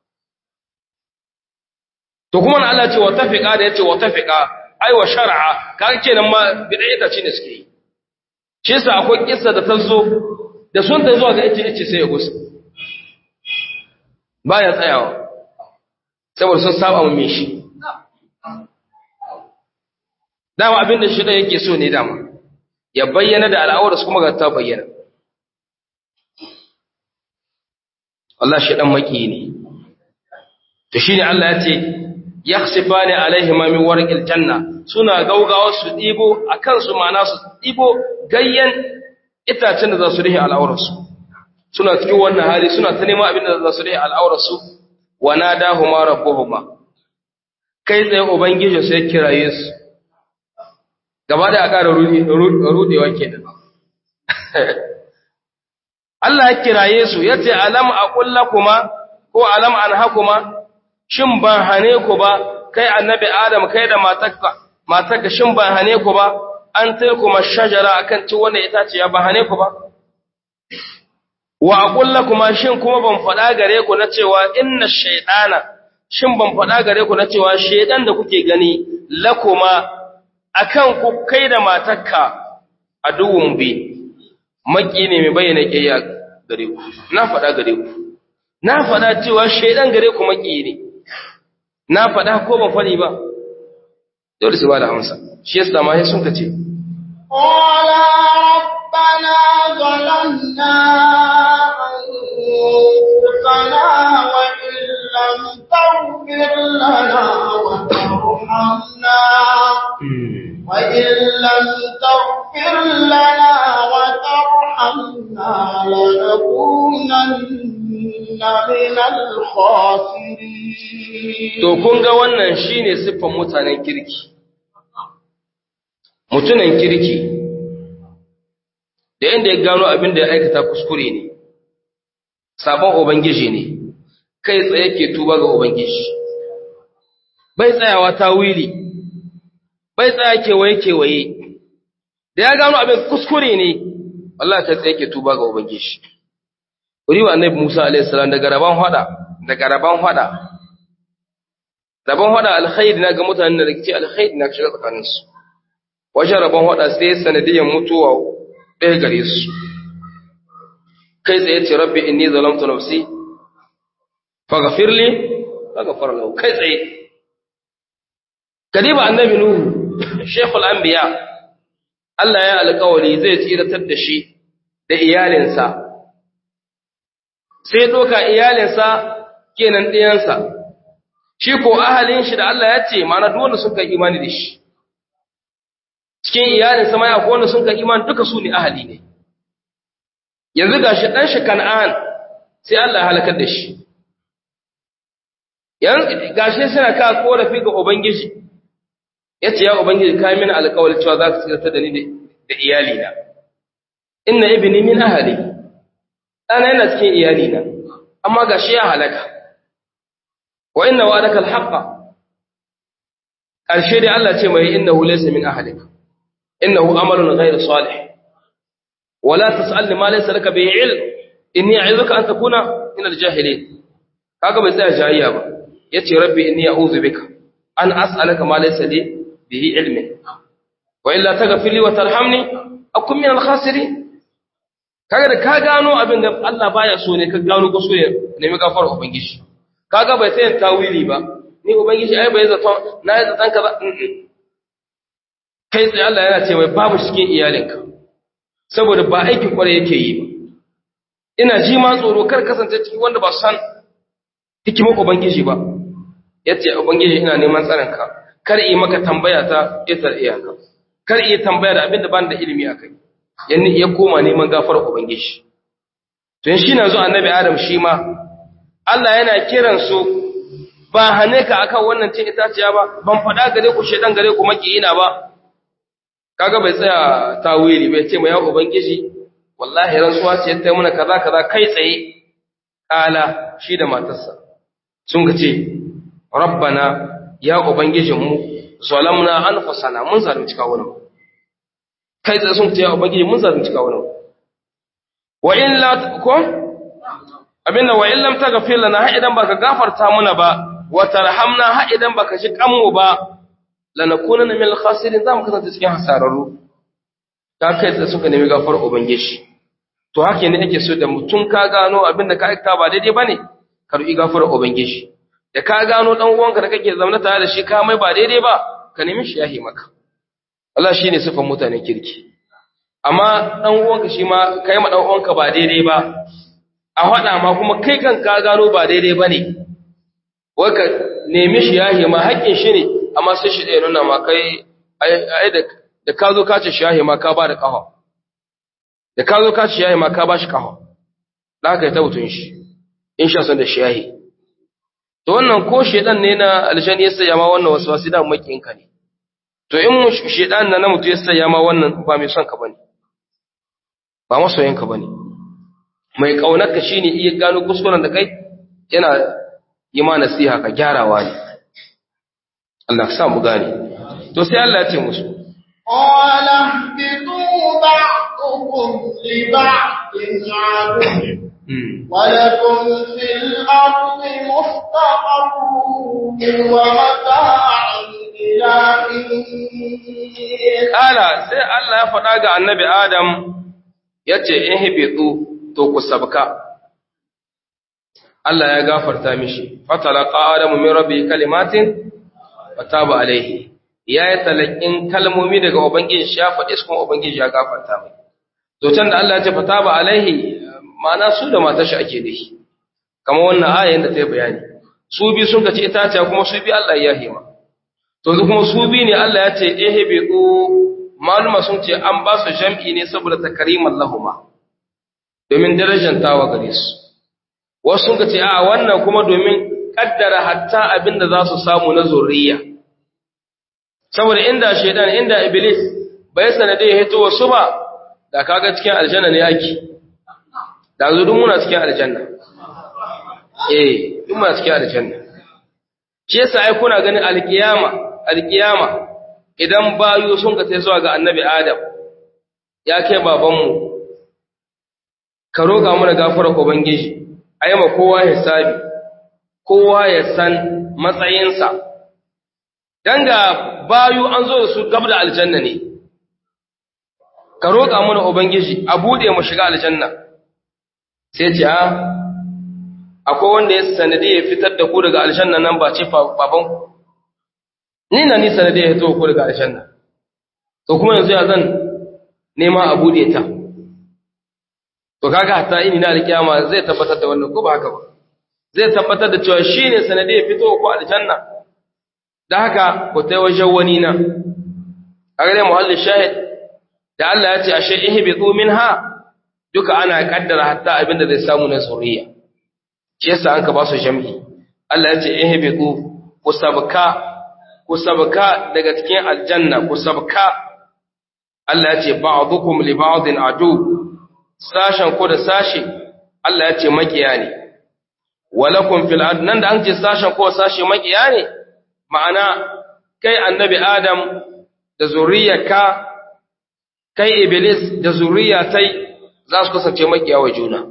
to kuma na Allah ce wa tafiqa da yace wa tafiqa ai wa shar'a kaga kenan ma bidai itace ne suke yi shi yasa akwai kissa da ta zo da sun ta zuwa ga ice ice sai ya gusa baya tsayawa saboda sun saba mu shi dama abin da shi da yake so ne dama ya bayyana da al'aurarsu kuma ga ta bayyana Allah shi dan maki ne to shine Allah ya ce yakhsifani alaihi ma min warqil janna suna gaugawa su dibo akan su ma'ana su dibo gayyan itacen da za su rihe al'aurarsu suna cikin wannan hali suna ta neman abin da za su rihe al'aurarsu wa nadahuma rabbuhuma kai tsaye ubangiji sai kiraye su gaba da a ƙara rudewa kenan Allah ya kiraye su ya ce alam a ƙulla kuma ko alam an hakuma shin ban hane ku ba kai annabi adam kai da matakka matar ka shin ba hane ku ba an tilkuma shajara akan ci wannan itace ya ba hane ku ba wa aqulla kuma shin kuma ban faɗa gare ku na cewa inna shaytana shin ban faɗa gare ku na cewa shaydan da kuke gani lakuma akan ku kai da matarka aduwun bi maki ne mai bayyana kiyaya gare ku na faɗa gare ku na faɗa cewa shaydan gare ku maki ne na faɗa ko ban faɗi ba dole su ba da amsa shi yasa ma sai sun kace قال ربنا ظلمنا أنفسنا وإن لم تغفر لنا وترحمنا وإن لم تغفر لنا وترحمنا لنكونن من الخاسرين to kun ga wannan shine siffan mutanen kirki mutunan kirki da inda ya gano abin da ya aikata kuskure ne sabon ubangiji ne kai tsaye ke tuba ga ubangiji bai tsayawa ta wili bai tsaya kewaye kewaye da ya gano abin kuskure ne Allah ta tsaye ke tuba ga ubangiji Uriwa annabi Musa alaihi salam daga raban hada daga raban hada rabon hada alkhairi na ga mutanen da rikici alkhairi na shiga tsakaninsu wajen rabon hada sai sanadiyyar mutuwa ɗaya gare su kai tsaye ce rabbi inni zalamtu nafsi faghfirli faghfar lahu kai tsaye kadiba annabi nuhu shaykhul anbiya Allah ya alƙawari zai tsiratar da shi da iyalinsa sai doka iyalinsa kenan ɗiyansa shi ko ahalin shi da Allah ya ce mana duk wanda suka imani da shi cikin iyalin sama ya ko wanda suka imani duka su ne ahali ne yanzu gashi dan shi Kan'an sai Allah ya halakar da shi yanzu gashi suna ka korafi ga ubangiji yace ya ubangiji kai mini alƙawari cewa za ka tsirata da ni da iyali na inna ibni min ahli ana yana cikin iyali na amma gashi ya halaka wa inna wa'adaka al-haqqa karshe dai Allah ce mai innahu laysa min ahlik innahu amalun ghayr salih wala tas'alni ma laysa laka bihi ilm inni a'izuka an takuna min al-jahilin kaga bai tsaya jayayya ba yace rabbi inni a'udhu bika an as'alaka ma laysa li bihi ilmin wa illa taghfir li wa tarhamni akun min al-khasirin kaga da ka gano abin da Allah baya so ne ka gano ko so ne nemi gafar ubangiji kaga bai sayin tawili ba ni ubangiji ai bai zato na yi zaton kaza kai tsaye Allah yana ce mai babu cikin iyalinka saboda ba aikin kwarai yake yi ba ina ji ma tsoro kar kasance cikin wanda ba san hikimar ubangiji ba yace ubangiji ina neman tsaronka kar yi maka tambaya ta itar iyaka kar yi tambaya da abin da ban da ilimi akai yanni ya koma neman gafarar ubangiji to shi na zo annabi adam shi ma Allah yana kiran su ba hane ka akan wannan cin itaciya ba ban faɗa gare ku shedan gare ku makiyina ba kaga bai tsaya tawili bai ce mai ya ubangiji wallahi rantsuwa ce ta muna kaza kaza kai tsaye kala shi da matarsa sun ka ce rabbana ya ubangijin mu zalamna anfusana mun zalunci kawunan kai tsaye sun ce ya ubangiji mun zalunci kawunan wa in la ko abinda wa illam taghfir lana ha idan baka gafarta muna ba wa tarhamna ha idan baka shi kanmu ba lanakunanna min al-khasirin zamu kasance cikin hasararru ta kai tsaye suka nemi gafar ubangiji to haka ne ake so da mutum ka gano abinda ka aikata ba daidai bane ka ru'i gafar ubangiji da ka gano dan uwanka da kake zaune tare da shi ka mai ba daidai ba ka nemi shi yahi maka Allah shine sifan mutanen kirki amma dan uwanka shi ma kai ma dan uwanka ba daidai ba a faɗa ma kuma kai kan ka gano ba daidai ba ne, wai ka nemi shi yahe ma haƙƙin shi ne, amma sai shi ɗaya nuna ma kai, ai da ka zo ka ce shi yahe ma ka ba da ƙafa, da ka zo ka ce shi yahe ma ka ba shi ƙafa, da aka yi ta mutum shi, in sha son da shi yahe. To wannan ko shaiɗan ne na aljani ya saya ma wannan wasu wasu da maƙinka ne, to in shaiɗan na na mutu ya saya ma wannan ba mai son ka ba ne, ba masoyinka ba ne. mai ƙaunarka shi ne iya gano kuskuren da kai yana yi ma nasiha ka gyarawa ne Allah ka sa mu gane to sai Allah ya ce musu قال اهبطوا بعضكم لبعض عدو ولكم في الأرض مستقر ومتاع إلى حين Kala sai Allah ya faɗa ga annabi Adam ya ce, In hibitu to ku sabka. Allah ya gafarta mishi, fatala Adamu min rabbi kalimatin, fataba alaihi. Ya yi talakin kalmomi daga Ubangiji shi ya faɗi su kuma Ubangiji ya gafarta mai. To can da Allah ya ce fataba alaihi, ma'ana su da matar shi ake da shi. Kamar wannan ayan da ta yi bayani. Su bi sun ka ci itaciya kuma su bi Allah ya hima. to yanzu kuma su bi ne Allah ya ce ihbiqu maluma sun ce an ba su jam'i ne saboda takriman lahuma domin darajar tawa gare su wasu sun ce a wannan kuma domin kaddara hatta abinda za su samu na zuriya saboda inda shaidan inda iblis bai sanade ya hito wasu ba da kaga cikin aljanna ne yake da zo duk muna cikin aljanna eh duk muna cikin aljanna shi yasa ai kuna ganin alkiyama alkiyama idan bayu sun ka tai zuwa ga annabi adam ya kai babanmu ka roƙa mana gafarar ubangiji ai ma kowa hisabi kowa ya san matsayinsa dan ga bayu an zo da su gab da aljanna ne ka roƙa mana ubangiji a bude mu shiga aljanna sai ce a akwai wanda ya sanadi ya fitar da ku daga aljanna nan ba ce babanku ni na ni sanadi ya fito ku daga aljanna to kuma yanzu ya zan nema a bude ta to kaga hatta ini na alkiyama zai tabbatar da wannan ko ba haka ba zai tabbatar da cewa shine sanadi ya fito ku aljanna da haka ku tai wajen wani na kaga dai muhallin shahid da Allah ya ce ashe ihbitu minha duka ana kaddara hatta abinda zai samu na zuriya shi yasa an ka ba su jami'i Allah ya ce ihbitu ku sabka ku sabka daga cikin aljanna ku sabka Allah ya ce ba'dukum li ba'din adu sashen ku da sashi Allah ya ce makiya ne walakum fil ard nan da an ce sashen ko sashi makiya ne ma'ana kai annabi adam da zuriyarka kai iblis da zuriyatai za su kasance makiya wa juna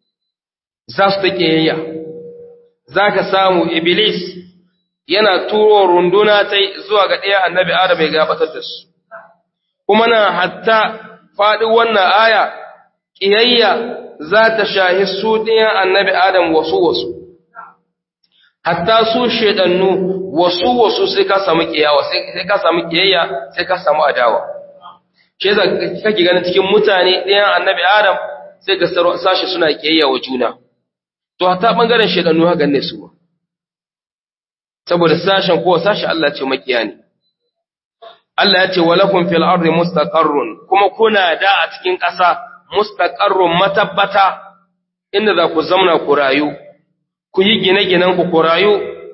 za su take yayya za ka samu iblis yana turo runduna ta zuwa ga ɗaya annabi adam ya gabatar da su kuma na hatta faɗi wannan aya ƙiyayya za ta shahi su ɗayan annabi adam wasu wasu hatta su shaidannu wasu wasu sai ka samu ƙiyawa sai ka samu ƙiyayya sai ka samu adawa shi yasa kake ganin cikin mutane ɗayan annabi adam sai ka sashi suna ƙiyayya wa juna to hatta bangaren shaidannu haka ne su saboda sashen kowa sashi Allah ce makiya ne Allah ya ce walakum fil ardi mustaqarrun kuma kuna da a cikin ƙasa mustaqarrun matabbata inda za ku zamna ku rayu ku yi gine-ginen ku ku rayu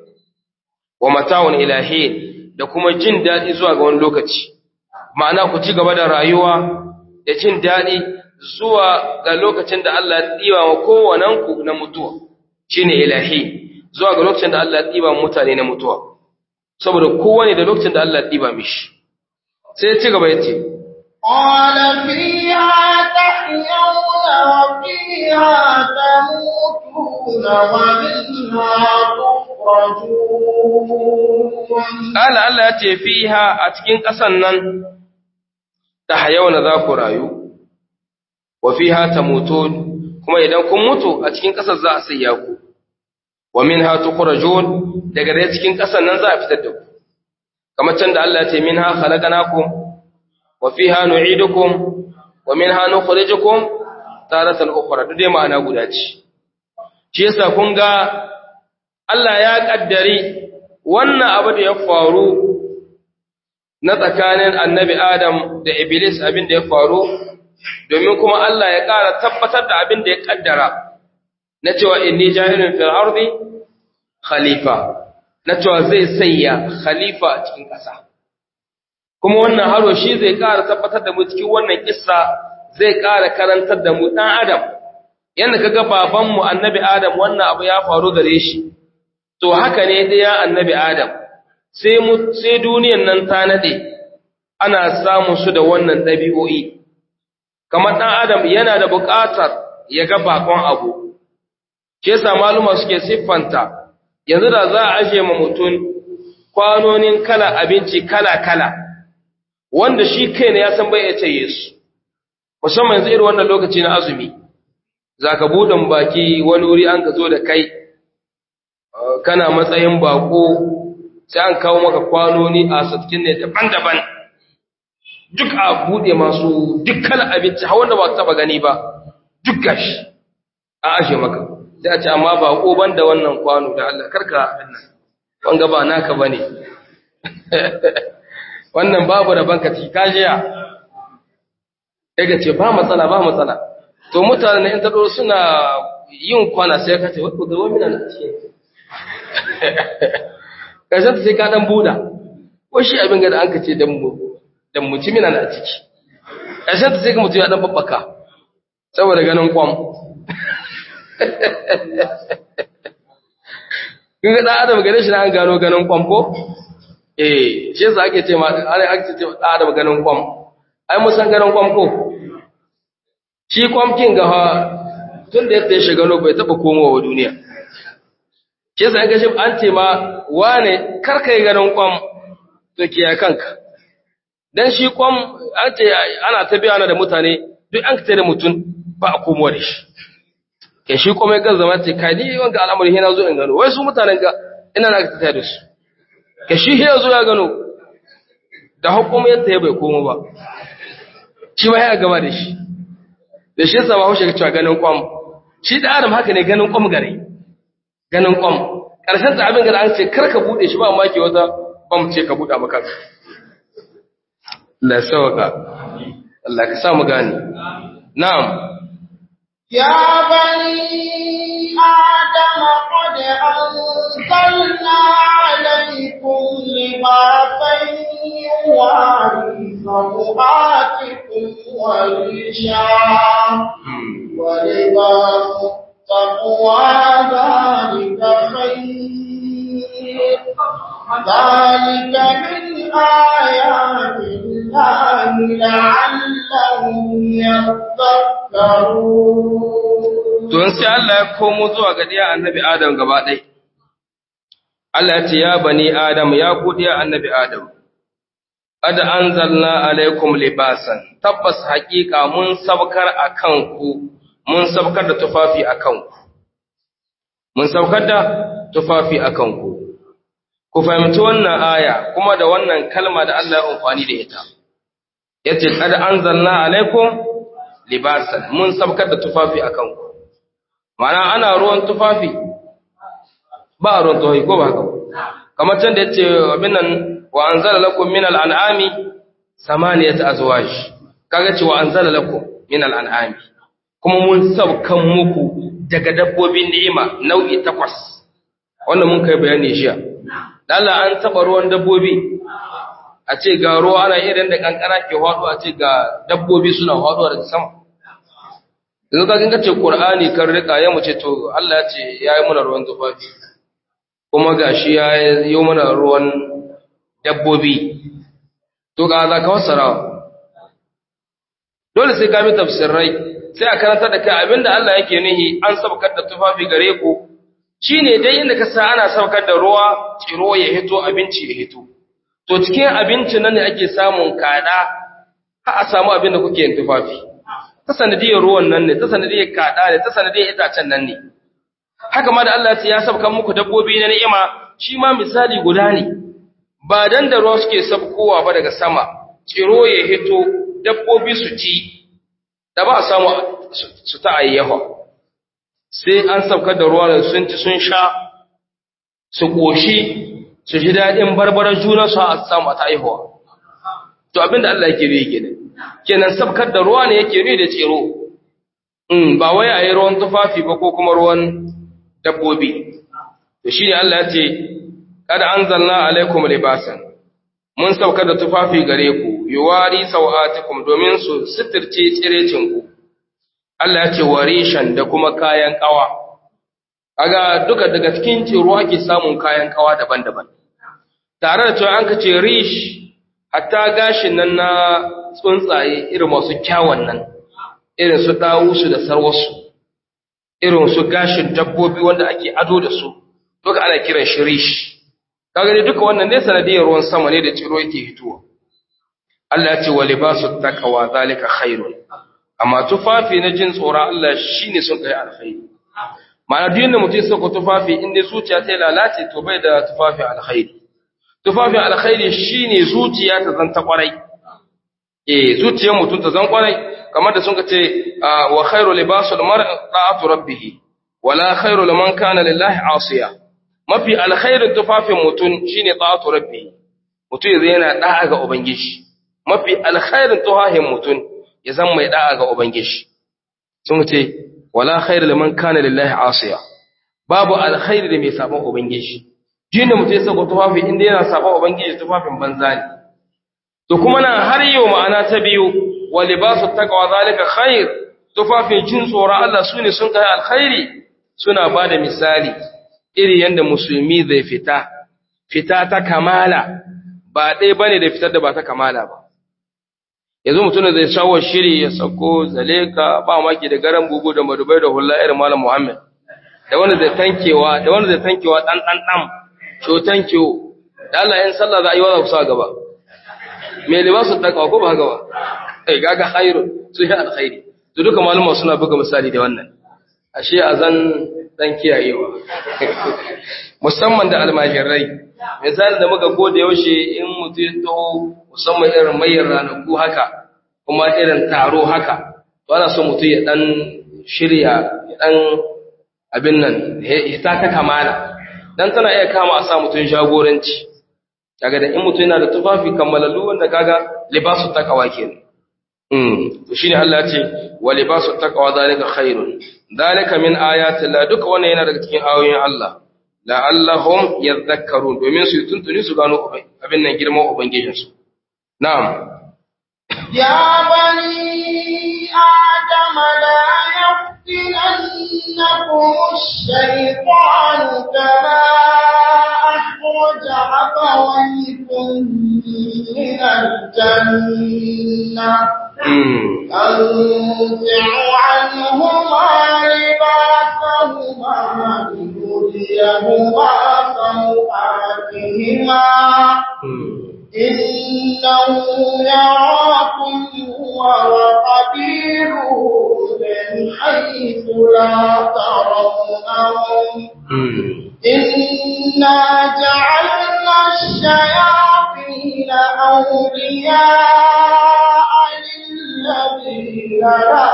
wa mata'un ilahi da kuma jin daɗi zuwa ga wani lokaci ma'ana ku ci gaba da rayuwa da jin daɗi zuwa ga lokacin da Allah ya ɗiba wa kowanenku na mutuwa shine ilahi zuwa ga lokacin da Allah ya ɗiba mutane na mutuwa saboda kowane da lokacin da Allah ya ɗiba mishi sai ya ci gaba ya ce قال فيها تحيون وفيها تموتون ومنها تخرجون قال Allah ya ce fiha a cikin ƙasan nan ta hayauna za ku rayu wa fiha tamutun kuma idan kun mutu a cikin ƙasar za a sayya ku wa minha tukhrajun daga dai cikin ƙasar nan za a fitar da ku kamar can da Allah ya ce minha khalaqnakum wa fiha nu'idukum wa minha nukhrijukum taratan ukhra duk dai ma'ana guda ce shi yasa kun ga Allah ya kaddari wannan abu da ya faru na tsakanin annabi Adam da Iblis abin da ya faru domin kuma Allah ya ƙara tabbatar da abin da ya kaddara na cewa inni jahilun fil ardi khalifa na cewa zai sayya khalifa a cikin ƙasa kuma wannan haro shi zai ƙara tabbatar da mu cikin wannan kissa zai ƙara karantar da mu dan Adam yanda kaga babanmu annabi Adam wannan abu ya faru gare shi to haka ne ɗaya annabi Adam sai mu sai duniyan nan ta nade ana samun su da wannan ɗabi'o'i kamar ɗan adam yana da buƙatar ya ga bakon abu shi yasa maluma suke siffanta yanzu da za a aje ma mutum kwanonin kala abinci kala-kala wanda shi kai ne ya san bai ya ce su musamman yanzu irin wannan lokaci na azumi za ka buɗin baki wani wuri an ka zo da kai kana matsayin bako sai an kawo maka kwanoni a satkin ne daban-daban duk a buɗe masu dukkan abinci har wanda ba ka taba gani ba duk gashi a ashe maka sai a ce amma bako ban da wannan kwano da Allah karka abin nan wanga ba naka bane wannan babu da banka ci kajiya daga ce ba matsala ba matsala to mutane in tado suna yin kwana sai ka ce wai ku zama mina na ce kashin sai ka dan buda ko shi abin ga da an ka ce dan mu dan mu ci mina na ciki kashin sai ka mutu ya dan babbaka saboda ganin kwam kun ga dan adam gane shi na an gano ganin kwam ko eh shi yasa ake ce ma ana ake ce dan adam ganin kwam ai mun san ganin kwam ko shi kwam kin ga tun da yadda ya shiga no bai taba komowa duniya shi yasa an ga shi an ce ma wane karkai ganin kwam to kiyaye kanka dan shi kwam an ce ana ta biya da mutane duk an ka da mutum ba a komowa da shi ke shi kuma ya zama ce kai ni wanga al'amari yana zo in gano wai su mutanen ga ina na ta da su ke shi ya zo ya gano da hukumu yadda ya bai komo ba shi ma ya gaba da shi da shi yasa ba haushe ka cewa ganin kwam shi da adam haka ne ganin kwam gare ganin kwam karshen ta abin ga an ce kar ka bude shi ba amma ke wata kwam ce ka buɗa maka Allah ya sauka Allah ka sa mu gane na'am يا بني آدم قد أنزلنا عليكم لباسا يواري سوآتكم وريشا ولباس التقوى ذلك خير ذلك من آيات الله لعلهم يذكرون Don sai Allah ya komo zuwa ga ɗiya annabi Adam gaba ɗai. Allah ya ce, Ya bani Adam, ya ku ɗiya annabi Adam, Ada an zalna alaikum libasan, tabbas haƙiƙa mun sabkar a kanku, mun sabkar da tufafi a kanku. Mun sabkar da tufafi a kanku. Ku fahimci wannan aya kuma da wannan kalma da Allah ya amfani da ita. Ya ce, Ada an zalna alaikum libasan, mun sabkar da tufafi a kanku. Mana ana ruwan tufafi, ba ruwan tufafi ko ba haka kamar can da ya ce abin nan wa an zala lakum min al'an'ami samaniyat azwaj kaga ce wa an zala lakum min al'an'ami kuma mun saukan muku daga dabbobin ni'ima nau'i takwas wanda mun kai bayani jiya Allah an taba ruwan dabbobi a ce ga ruwa ana irin da kankara ke hado a ce ga dabbobi suna hado daga sama yanzu ka kinga ce Qur'ani kan rika ya mu ce to Allah ya ce yayi muna ruwan tufafi kuma gashi ya yi mana ruwan dabbobi to ga za ka wasara dole sai ka bi tafsirai sai a karanta da kai abinda Allah yake nihi an sabkar da tufafi gare ku shine dai inda ka sa ana sabkar da ruwa tsiro ya hito abinci ya hito to cikin abinci nan ne ake samun kada har a samu abin da kuke yin tufafi ta sanadiyar ruwan nan ne ta sanadiyar kada ne ta sanadiyar itacen nan ne haka ma da Allah ya sabkan muku dabbobi na ni'ima shi ma misali guda ne ba dan da ruwa suke sabkowa ba daga sama tsiro ya hito dabbobi su ci da ba a samu su ta ayyawa sai an sabkar da ruwa da sun ci sun sha su koshi su ji daɗin barbarar juna su a samu a ta aihuwa to abinda Allah yake yi kenan kenan sabkar da ruwa ne yake yi da tsiro ba wai a yi ruwan tufafi ba ko kuma ruwan dabbobi to shine Allah ya ce kada anzalna alaikum libasan mun saukar da tufafi gare ku yuwari sawatikum domin su sitirce tsirecin ku Allah ya ce warishan da kuma kayan kawa kaga duka daga cikin tsiro ake samun kayan kawa daban-daban tare da cewa an ka ce rish hatta gashin nan na tsuntsaye irin masu kyawun nan irin su dawusu da sarwasu irin su gashin dabbobi wanda ake ado da su duka ana kiran shi rish kaga ne duka wannan ne sanadiyar ruwan sama ne da ciro yake hituwa Allah ya ce wa libasu taqwa zalika khairun amma tufafi na jin tsoron Allah shine sun kai alkhairi ma'ana duk yanda mutum ya saka tufafi in dai zuciya ta lalace to bai da tufafi alkhairi tufafi alkhairi shine zuciya ta zanta kwarai eh zuciyar mutum ta zan kwarai kamar da sun ce wa khairu libasul mar'i ta'atu rabbih wala khairu liman kana lillahi asiya mafi alkhairin tufafin mutum shine ta'atu rabbih mutum yanzu yana da'a ga ubangiji mafi alkhairin tufafin mutum ya zan mai da'a ga ubangiji sun ce wala khairu liman kana lillahi asiya babu alkhairi da mai sabon ubangiji jinda mutum ya saka tufafi inda yana sabon ubangiji tufafin banza ne to kuma nan har yau ma'ana ta biyu wa libasu taqwa zalika khair tufafin jin tsoron Allah sune sun kai alkhairi suna bada misali iri yanda musulmi zai fita fita ta kamala ba dai bane da fitar da ba ta kamala ba yanzu mutum zai shawo shiri ya sako zaleka ba maki da garan bugu da madubai da hulla irin malam Muhammad da wanda zai tankewa da wanda zai tankewa dan dan dan sho tankewo da Allah in sallah za a yi wa kusa gaba me libasu taqwa ko ba haka ba eh gaga khairu sun yi alkhairi to duka malama suna buga misali da wannan ashe azan dan kiyayewa musamman da almajirai misali da muka gode yaushe in mutum ya taho musamman irin mayar ranaku haka kuma irin taro haka to ana so mutum ya dan shirya ya dan abin nan hita ta kamala dan tana iya kama a sa mutum jagoranci kaga da in mutum yana da tufafi kammalallu wanda kaga libasu taqwa kenan mm to shine Allah ya ce wa libasu taqwa zalika khairun zalika min ayati la duka wannan yana daga cikin ayoyin Allah la'allahum yadhakkarun domin su tuntuni su gano abin nan girman ubangijinsu na'am يا بني آدم لا يفتننكم الشيطان كما أخرج أبويكم من الجنة أنزع عنهما لباسهما ليريهما سوآتهما إنه يراكم هو وقبيله من حيث لا ترونهم إنا جعلنا الشياطين أولياء للذين لا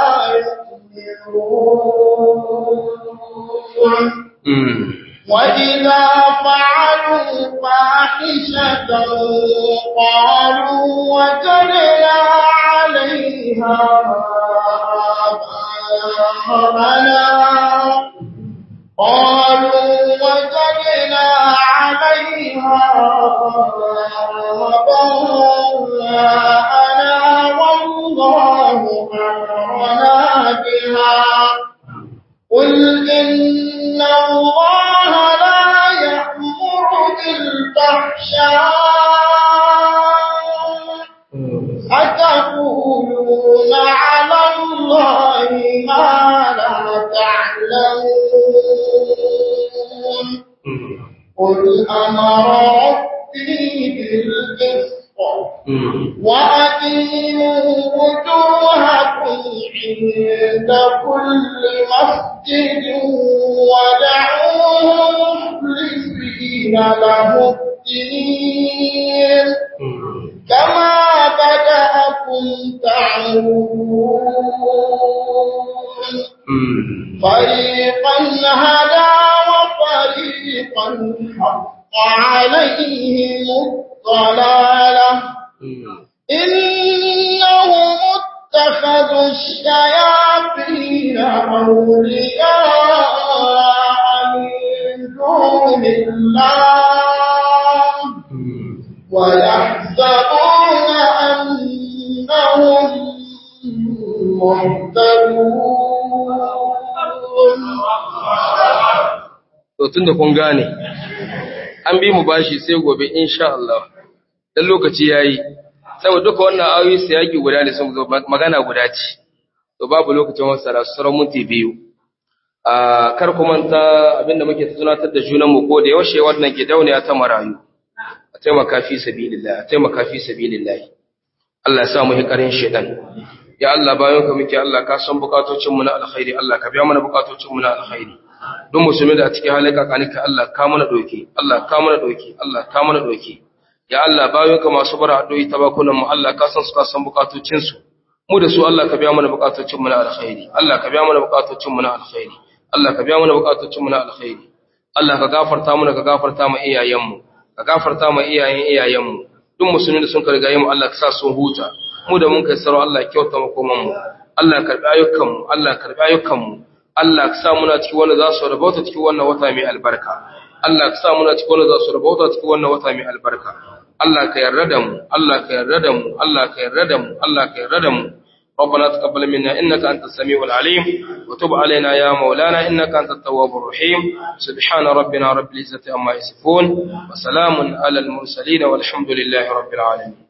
يؤمنون وإذا فعلوا فاحشة قالوا وجدنا عليها آباءنا قالوا وجدنا عليها آباءنا والله أمرنا بها قل إن الله لا يأمر بالفحشاء أتقولون على الله ما لا تعلمون قل أمر ربي بالقسط وأقيموا وجوهكم عند كل مسجد ودعوه مخلصين له الدين كما بدأكم تعودون فريقا هدى وفريقا حق عليهم الضلالة إنهم اتخذوا الشياطين أولياء من دون الله ويحسبون أنهم مهتدون to tunda kun gane an bi mu bashi sai gobe insha Allah dan lokaci yayi saboda duka wannan ayoyi sai yaki guda ne sun zo magana guda ce to babu lokacin wasara sauran minti biyu a kar ku manta abinda muke tunatar da junan mu ko da yaushe wannan gidauniya ta marayu a taimaka fi sabilillah a taimaka fi sabilillah Allah ya sa mu hikarin shedan ya Allah bayan ka muke Allah ka san bukatocin mu na alkhairi Allah ka biya mana bukatocin mu na alkhairi duk musulmi da a cikin halaka kanika Allah ka mana doki Allah ka mana doki Allah ka mana doki ya Allah bayan ka masu bara addu'i tabakunan mu Allah ka san su ka san bukatocin su mu da su Allah ka biya mana bukatocin mu na alkhairi Allah ka biya mana bukatocin mu na alkhairi Allah ka biya mana bukatocin mu na alkhairi Allah ka gafarta mana ka gafarta mu iyayen mu ka gafarta mu iyayen iyayen mu duk musulmi da sun ka riga mu Allah ka sa sun huta mu da mun kai saro Allah ya kyauta makoman mu Allah ya karbi ayyukan mu Allah ya karbi ayyukan mu Allah ka sa muna cikin wanda za su rabauta cikin wannan wata mai albarka Allah ka sa muna cikin wanda za su rabauta cikin wannan wata mai albarka Allah ka yarda da mu Allah ka yarda da mu Allah ka yarda da mu Allah ka yarda da mu ربنا تقبل منا إنك أنت السميع العليم وتب علينا يا مولانا إنك أنت التواب الرحيم سبحان ربنا رب العزة عما يصفون وسلام على المرسلين والحمد لله رب العالمين